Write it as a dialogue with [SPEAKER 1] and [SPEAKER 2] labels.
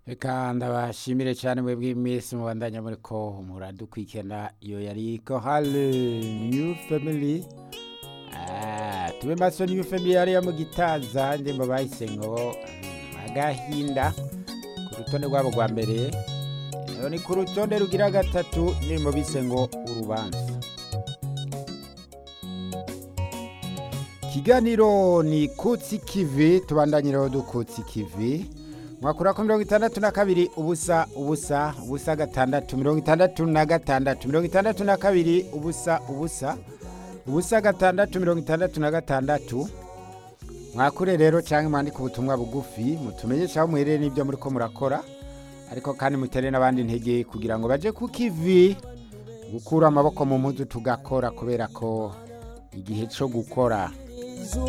[SPEAKER 1] reka ndabashimire cyane mwebwe iminsi mubandanya muri ko muradukwikena iyo yari kohale new family Ah, tube maso new family yariya mu gitaza ndimbo bahise ngo mm, agahinda ku rutonde rwabo rwa mbere rero ni ku rutonde rugira gatatu ndimbo bise ngo urubanza ikiganiro ni kutsi kivi tubandanyiraho dukutsi kivi mwakura ko mirongo itandatu na kabiri ubusa ubusa ubusa gatandatu mirongo itandatu na gatandatu mirongo itandatu na kabiri ubusa ubusa ubusa gatandatu mirongo itandatu na gatandatu mwakure rero cyangwa mwandike ubutumwa bugufi mutumenyeshe aho muherereye n'ibyo muri ko murakora ariko kandi mutere n'abandi intege kugira ngo baje ku kivi gukura amaboko mu mpuzu tugakora kubera ko igihe cyo gukora